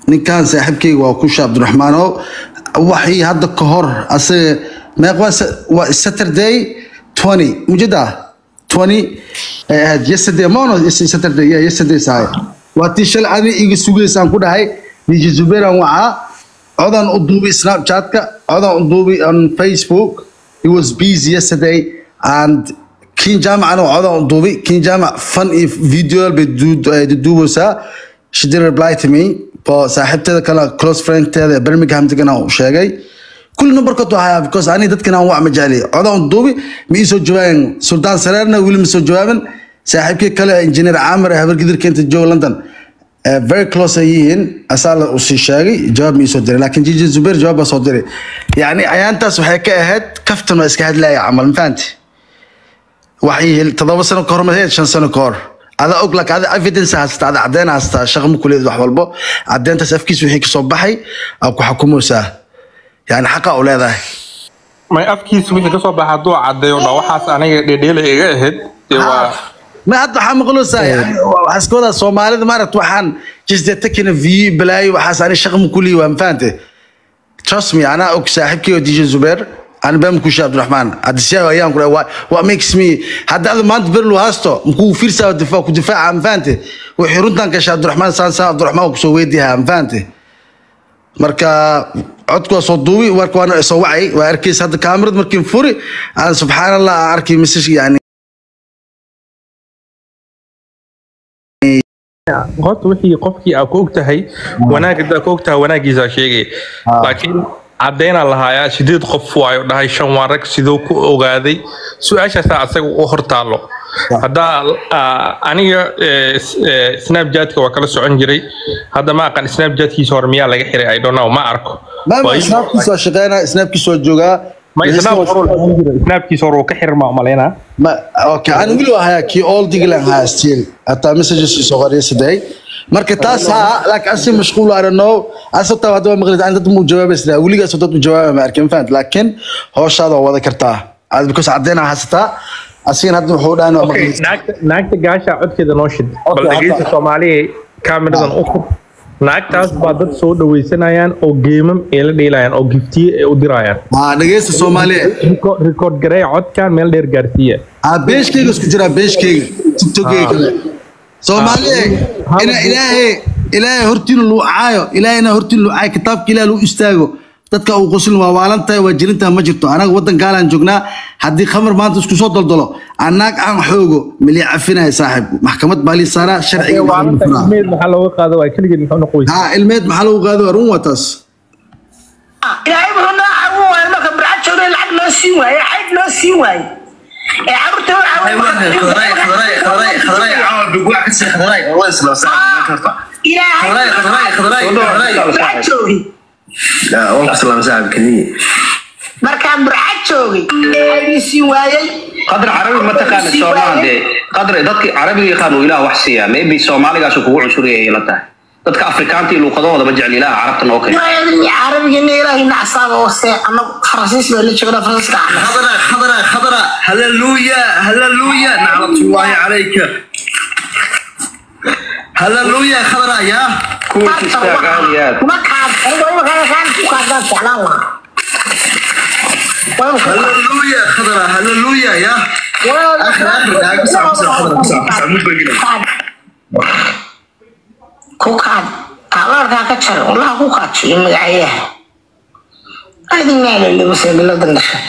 ninkan saaxiibkeyga waa kusha cabdiraxmaan oo waxii hadda ka hor asaga meeq waa sa- waa saturday 20 mujada 20 ay ahayd yesterday mono saturday yeah yesterday sahay waa tii shalay ani iga sugaysaan ku dhahay dj zubeeran wacaa codan u duubi snapchatka codan u duubi on facebook he was busy yesterday and kin jaamacana waa codan u duubi kin jaamac fan iyo video bay du- ay duduubaysaa she did reply to me oo saaxiibteeda kale close friendteeda ee birmingham degan aan u sheegay kulli numberkood waa hayaa because ani dadkan aan wac ma jecli codan u duubi ma ii soo jawaaben suldaan sareerna weli ma soo jawaaben saaxiibkii kale engineer caamir ee habargidirka inta jooga london Eh, very close ay yihiin asaa la u sii sheegay jawaab ma ii soo diray laakiin jiji zubeer jawaab baa soo diray yacni ayaantaas waxay ka ahayd kaftan waa iska hadlaya camal ma fahanti waxay toddoba sano ka hor ma ahayd shan sano ka hor ada og laakiin ada evidence haysata ada caddeyn haysata shaqo ma kuleed wax walbo caddeyntaas afkiis wixii kasoo baxay aa ku xukumaysaa yani xaqa u leedahay may afkiisa wixii kasoo baxa hadduu cadeeyo dha waxaas aniga dhedheela iga ahayd dee waa ma hadda waxaa maqloosaa yani waxaa iska wadaa soomaalida maaragta waxaan just takina view balaayo waxaas ani shaqo ma kuliyi waa ma fahante trust me anaa og saaxiibkii oo dj zubeer ani baa makusha cabdiraxmaan hadisiyaa ayaan ku dhahay what makes me hadda ada maanta berlu haasto makuu fiirsaa difaac ku difaaca ma fahante wixii runtan gasha cabdiraxmaan saan saan cabdiraxmaan waa kusoo weydiihaa ma fahante marka codku waa soo duubi warka waana soo wacay waa arkaysa hadda kaamirad markiin furi aan subxaan allah aan arkay message yani horta wixii qofkii aa ku og tahay wanaag haddaa ku og tahay wanaagiisaa sheegay laakiin caddeynaa lahaayaa sideed qof waayo dhahay shan waa rag sidoo ku ogaaday su-aashaasaa asaga u hortaalo haddaa ah, aniga eh, s- eh, snapchatka waa kala socon jiray hadda ma aqan snapchatkiisa hore miyaa laga xiray i don't know ma arko maama Waa ii- snaabkiisa waa shaqeynaa snaabkiisa waa joogaa ma snap hore uu lahaan jiray. snapkiisa hore uu ka xirmaa umalaynaa ma okay aan wili waa hayaa kii all diglan hayaa still hataa messages soo qoriya saday marka taas ha laakiin asi mashquul I don't know asabta hadda waa maqlid aan dad mu jawaabaysna weligaas dad mu jawaaba ma arkin fahant laakiin hawshaada waa wada kartaa aad because caddeyn aa haysataa asigana hadda wuxuu dhahan waa Okay, maqlid naagta naagta gaasha codkeeda noo shid bal Okay, dhegeysta hadda- soomaaliya kaamiradan u fur naagtaas baa dad soo dhaweysanayaan oo geemam ee la dheelayaan oo giftiye ee u dirayaan haa dhegeysta soomaaliya Reco- record gareeya codkan meel dheer gaarsiiya haa beeshkayga isku jiraa beeshkayga tiktokeyga kale soomaaliya Ha- ina ilaahay ilaahay hortiina luu caayo ilaahayna hortiina luu caayo kitaabka ilaah luu istaago dadka uu quslin waa waalan tahay waa jirintaa ma jirto anaga waddan gaalaan joognaa haddii khamar maanta isku soo daldalo annaag aan xoogo milii cafinahay saaxib maxkamad baa lii saaraa sharciga waa lagu furaa ilmeed maxaa looga qaada waa keligeed muxuu noqoysa haa ilmeed maxaa lagu qaado waa run waa taas ilaahay wuxuu noo caawin waayo marka bircad joogay lacag loo siin waaye xayd loo siin waaye ee carruurta u caawin ilaahay bircad joogay markaan bircad joogay xaydii siin waayey qadar carabi ma taqaana soomaa dee qadar dadki carabiga yaqaan uu ilaah wax siiyaa maybe soomaaligaasu kugu cunsuriyay la tahay dadka afrikaanta iyo luuqadahooda ma jecel ilaah carabta noo keen carabigina ilaahay nacsaaba hoose anagu faransiis baa la joognaa faransiiska cana خضرة خضرة خضرة هللويا هللويا نعمة الله عليك هللويا خضرة يا kuwii istaag aaliyaad kuma kaad aniga imakaa kaan ku kaadaan jeclaan lahaa waa imika هللويا خضرة هللويا يا آخر آخر دقائق بسرعة بسرعة خضرة بسرعة بسرعة مو بقينا ku kaad abaarkaa ka jar wallaha ku kaajiyo magacayaha adinaalelebasegaladan dhasha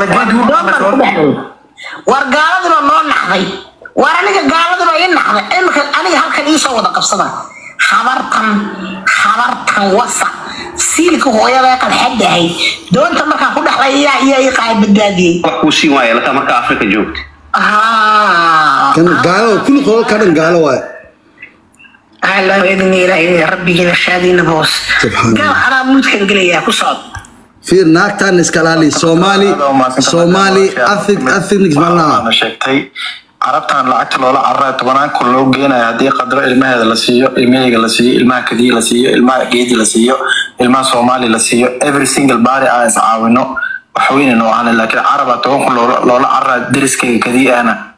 war gaaladuna noo naxday war aniga gaaladuna ii naxday imika aniga halkan iisoo wada qabsada habartan habartan wasa siilka hooyada qadxadahay doonta markaan ku dhexlay iyaa iyaa ii qaay badbaadiyey wax kuu siin waaya lataa marka afrika joogta kan gaalo kulli qololka dhan gaalo waay الله بإذن إلهي ربي جل شادينا بوس سبحان قال أنا ممكن قال يا كصاد fiir naagtaan iska ilaali soomaali soomaali ethnic ethnic malaha Waxaana sheegtay carabtan lacagta loola carray tobanaan kun loo geenayo haddii qadro ilmaheeda la siiyo ilmaheyga la siiyo ilmaha kadiya la siiyo ilmaha geedi la siiyo ilmaha soomaali la siiyo every single body aan is caawino waxweyne noocan laakiin caraba toban kun loola loola carraa deriskayga kadiya ahna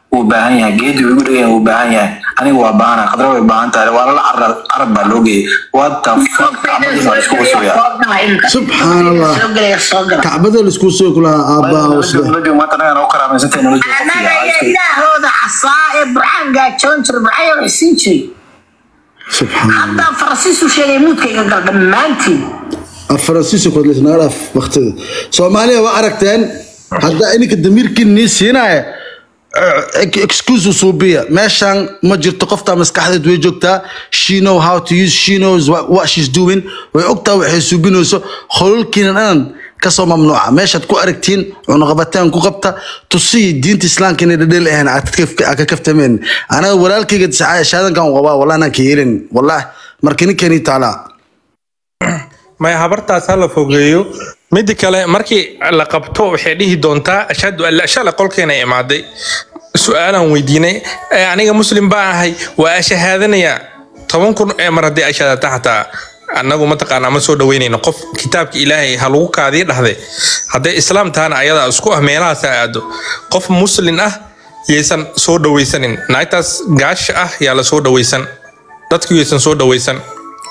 wuu baahan yahay geedi wuu igu dhegan wuu baahan yahay aniga waa baahana qadra way baahan tahay waa lala carab carab baa loo geeyay what the fuck camadii baa isku qusooya Subxaan Allah. kacbada laisku soo kulahaa aabbaa usle maanta anagaan u karaamaysantahay nolol joog annaga iyo ilaahooda casaa ee burxaan gaajoon jira burxaan yaa siin jiray subxaan haddaa faransiisu sheegay muudkayga gal dhammaantiin faransiiska kodlis naga dhaaf waqtida soomaaliya waa aragteen haddaa ininka damiirkiin nii siinaya excuse suubiya meeshan ma jirto qoftaa maskaxdeed way joogtaa she know how to use she knows what, what she's doing way ogtaa waxay suubinayso hololkiina dhan kasoo mamnuuca meeshaad ku aragtiin cunuqabateen ku qabta tusiyi diinta islaamka inay dhadheel ahayn aad ka kaftameen anaga walaalkayga shaadankan qabaa wallahi anaan ka yeelin wallahi marka ninkani taalaa maya habartaas ha la fogeeyo midda kale markii la qabto waxay dhihi doontaa ashhadu an la shala qolkeena imaaday su-aalaan weydiinay "Eh, aniga muslim baan ahay waa ashahaadanaya toban kun ee mar haddii ashaadata xataa annagu mataqaanaa ma soo dhaweynayno qof kitaabka ilaahay ha lagu kaadiyo dhahde hadday islaam tahana ayadaa isku ah meelahaas ha aado qof muslin ah yaysan soo dhawaysanin naagtaas gaasha ah yaa la soo dhawaysan dadku yaysan soo dhawaysan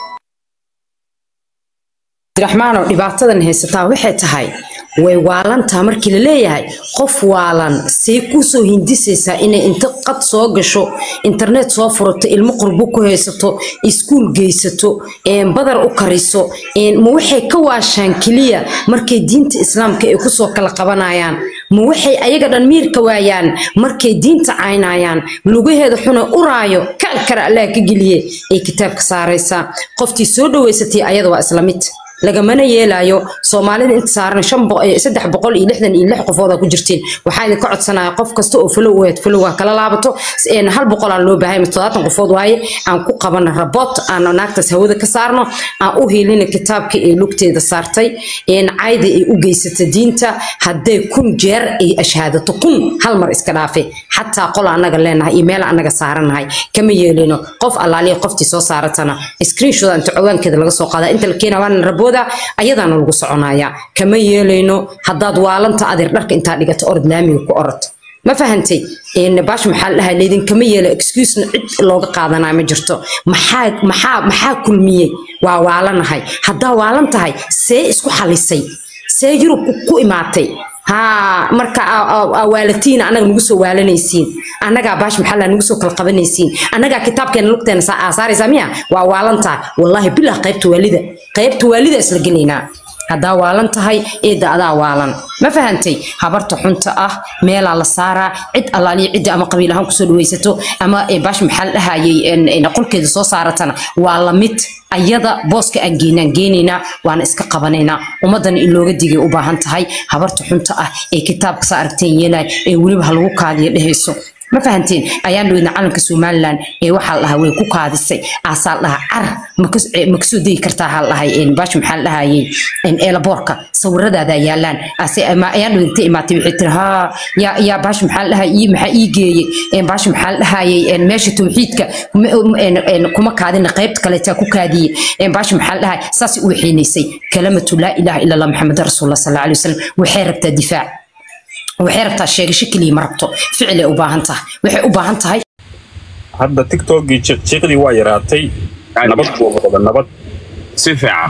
abdiraxmaanoo dhibaatadan haysataa waxay tahay way waalantaa markii la leeyahay qof waalan see kusoo hindisaysaa inay inta qad soo gasho internet soo furato ilmo qurbo ku haysato iskuul geysato een, badar u kariso een, ma waxay ka waashaan keliya markay diinta islaamka ay kusoo kala qabanayaan ma waxay ayaga dhan miirka waayaan markay diinta caynayaan lugaheeda xuna uraayo ka kara allah ka geliye ay kitaabka saaraysaa qoftii soo dhaweysatay ayada waa isla mid lagamana yeelayo soomaalida inta saaran shan bo- eh, saddex boqol iyo lixdan iyo lix qofooda ku jirtiin waxaa idinka codsanaya qof kasta oo falow aheed falowga kala laabato s- een, hal boqol aan loo baahay toddobaatan qofood waaye aan ku qabana rabot aan naagtaas hawada ka saarno aan u hiilina kitaabka ee lugteeda saartay een, cayda ay u geysata diinta hadday kun jeer ay ashaadato kun hal mar iska dhaafe xataa qol anaga leenahay iyo meel anaga saaranahay kama yeelino qof allaaliya qoftii soo saaratana screenshot inta cowaankeeda laga soo qaada inta la keena waana rabooda ayadaana lagu soconaya kama yeelayno haddaad waalanta adeer dharka intaa dhigato orod laamiga ku orod ma fahantay een baash maxaa la dhahaa laydinkama yeelo excusena cid looga qaadanaa ma jirto maxaa maxaa maxaa kulmiyey waa waalanahay haddaa waalan tahay see isku xalisay see yurub ku- ku imaatay haa marka aa- aa- aa waalatiin annaga nagu soo waalanaysiin annagaa baash maxaa la nagu soo kala qabanaysiin annagaa kitaabkeena lugteena saa- aa saaraysaa miya waa waalantaa wallaahi bilah qaybta waalida qaybta waalida isla gelaynaa haddaa waalan tahay eedda adaa waalan ma fahantay habarta xunta ah meelaa la saaraa cid allaaliya cidda ama qabiil ahaan kusoo dhawaysato ama eh, baash maxaa la dhahayay en- en qolkeeda soo saaratana waa la mid ayada booska aan geynaan geenaynaa waana iska qabanaynaa ummadana in looga digay u baahan tahay habarta xunta ah ee kitaabka saa aragteen yeelay ee weliba ha lagu kaadiyo dhehayso ma fahanteen ayaan dhaweyna calanka somalilan ee waxaa la dhahaa way ku kaadisay aasaa la dhahaa car ma kas- eh, ma kasoo degi kartaa ha la dhahay een, baash maxaa la dhahayay een, eelaboorka sawiradaada yaalaan ase ama ayaan dhaweyna imaatay waxay tiri haa yaa yaa baash maxaa la dhahay ii maxaa ii geeyey een, baash maxaa la dhahayay een, meesha tawxiidka kuma- een, een, kuma kaadina qaybta kaleetaa ku kaadiyey een, baash maxaa la dhahay saasay u waxeynaysay kalamatu laa ilaaha ila allah maxamed rasuulullah sal alla alay wasalam waxay rabtaa difaac waxay rabtaa sheegasho keliya ma rabto ficilay u baahan tahay waxay u baahan tahay hadda tiktokgii jiqjiqdii waa yaraatay nabad buu noqda nabad si fiican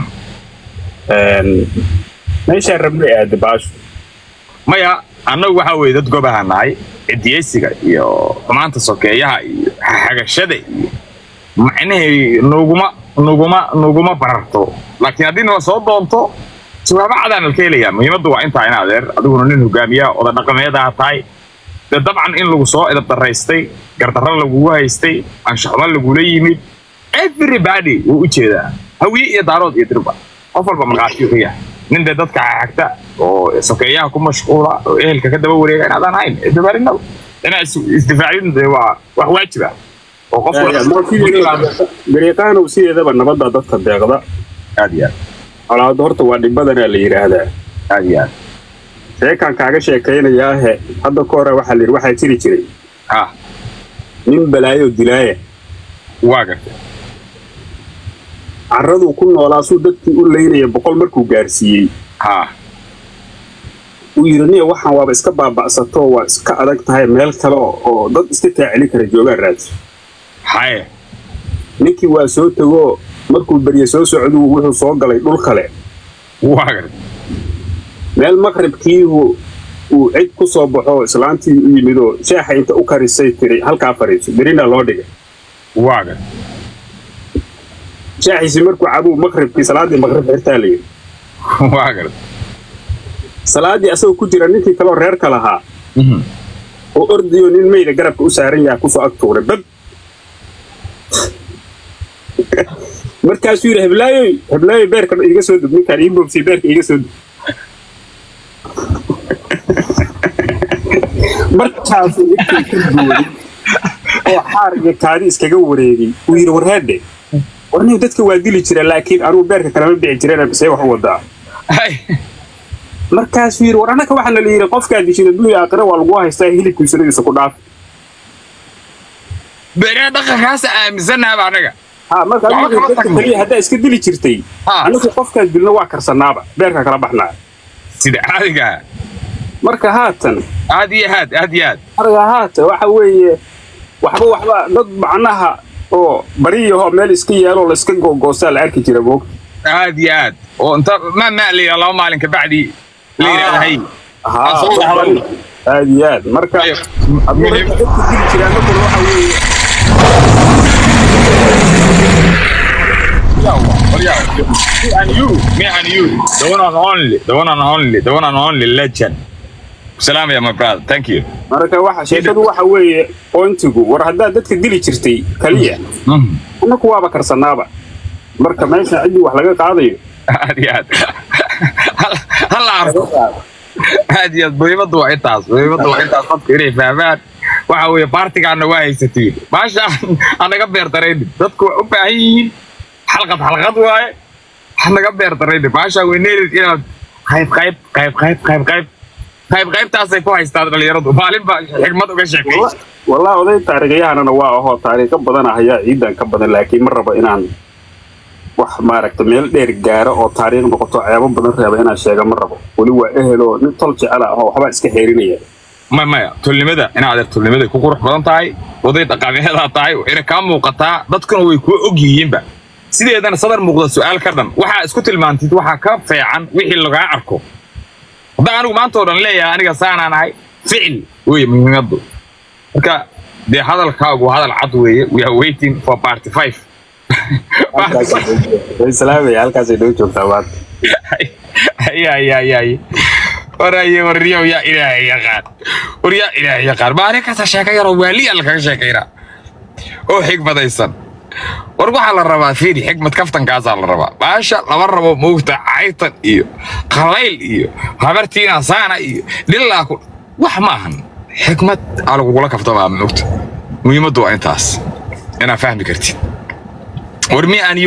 Een, meeshaan rabnay aada baashu maya annagu waxaa weeye dad gobaha nahay cidiyeysiga iyo xumaanta sokeeyaha iyo xagashada iyo macnahay nuguma nuguma nuguma bararto laakiin haddii nala soo doonto jawaabo cadaan alka helayaa muhiimaddu waa intaa in adeer adiguna nin hogaamiya oda dhaqameedaa tahay dee dabcan in lagu soo edab daraystay gardarro lagugu haystay anshaxumo lagula yimid everybody wuu u jeedaa hawiye iyo daarood iyo dirba qof walba markhaatiyu ka yahay nin dee dadka xagta oo sokeeyaha ku mashquula oo ehelka ka daba wareega inaadaan hayn dabarinaba inaa is- isdifaacin dee waa wax waajib ah oo qof garyaqaanow sideedaba nabadda dadka deeqda aad iyo aad colaado horta waa dhibadanaa la yidhaahdaa aad iyo aad sheekaan kaaga sheekaynayaahe hadda ka hore waxaa la yidhi waxaa jiri jiray ha nin balaayo dilaaya waa gartay carraduu ku noolaa suu dadkii u leynaya boqol markuu gaarsiiyey ha uu yidhi niya waxaan waaba iska baaba'sato waa iska adag tahay meel kale oo oo dad iska taaceli kara joogaan raadso haye ninkii waa soo tegoo markuu berye soo socdu wuxuu soo galay dhul kale waa gar meel maqribkii uu uu cid ku soo baxo islaantii u yimid oo shaaxa inta u karisay tiri halkaa fadhiiso berina loo dhigay waa gar shaaxiisi markuu cabuu maqribkii salaadii maqrib xirtaa layidhi waa gar salaadii asagoo ku jira ninkii kaloo reerka lahaa oo ordayo nin meyda garabka u saaran yaha kusoo ag tuuray bab markaasuu yidhi heblaayoy heblaayoy beerka iiga soo dub ninkaan ii boobsay beerka iiga soo dub markaasuu ninkii ka booday oo xaar iyo kaadi iskaga wareegay uu yidhi warhaadhe warnihu dadka waa dili jira laakiin anugu beerka kalama bixi jireen bisee wax u wadaa markaasuu yidhi war annaka waxaa la yidhi qofkaa dishida dunya aakhira waa lagu haystaa hilibkii sunadiisa ku dhaaf bere dhaqankaas aaminsanaaba anaga ha markaa Waxba kama dadka tagno. kaliya haddaa iska dili jirtay Ha. anagu qofkaas dilna waa karsanaaba beerka kala baxnaa sida caadiga marka haatan aad iyo aad aad iyo aad marka haatan waxa weeye waxba waxba dad macnaha oo bariyaho meel iska yaalo la iska googoosaa la arki jira moog aad iyo aad oo inta ma ma la yidhaha laba maalin kabacdi la yidhahda hay ha Asoo dhaxlan. aad iyo aad marka Ayib. hadduu dadka dadku dili jiraa markuna waxa weeye Me and you, me and you, the one and only, the one and only, the one and only legend. Salaam ya my brother, thank you. marka waxa sheekadu waxa weeye pointigu war haddaad dadka dili jirtay kaliya annaku waaba karsanaaba marka meesha ciddii wax laga qaadayo aad iyo aad Hal- hal la arko aad iyo aad muhiimaddu waa intaas muhiimaddu waa intaas dadku inay fahmaan waxa weeye baartigaana waa haysatiin maasha anaga beer daraynin dadku waa u baahan yihiin xalqad xalqad waaye hanaga beer daraynin maasha weyneerid inaad qayb qayb qayb qayb qayb qayb qayb qaybtaasay ku haystaan dhalinyaradu maalin baa xigmad uga sheekay wallah oday taariikyahanana waa ahoo taariikho badan ah ayaa ciidan ka badan laakiin ma rabo inaan wax maaragta meel dheer gaaro oo taariikh noqoto ceebo badan reeba inaan sheega ma rabo weli waa eheloo nin tol jecel ah oo waxbaa iska xeerinaya ma maya tulnimada in adeer tulnimaday ku qurux badan tahay waday dhaqameedaa tahay waxayna kaa muuqataa dadkuna way kuu og yihiinba sideedana sadar muuqda su-aal ka dhan waxaa isku tilmaantid waxaa ka feecan wixii lagaa arko haddaa anigu maanta oo dhan leeyahay aniga saanaan ahay ficil wey muhiimaddu marka dee hadalkaagu hadal cad weeye we are waiting for party five salaamaya halkaasay noo joogtaa maanta ya ya ya ya waraye warriyow yaa ilaahay yaqaan war yaa ilaahay yaqaan maalin kasta sheeko yaroo waaliya lakaga sheekaynaa oo xigmadaysan war waxaa la rabaa fiiri xigmad kaftankaasaa la rabaa baasha lama rabo moogta caytan iyo qalayl iyo habartiina saana iyo dhilaa ku wax maahan xikmad aa lagugula kaftamaa moogta muhiimaddu waa intaas inaa fahmi kartid war mi aan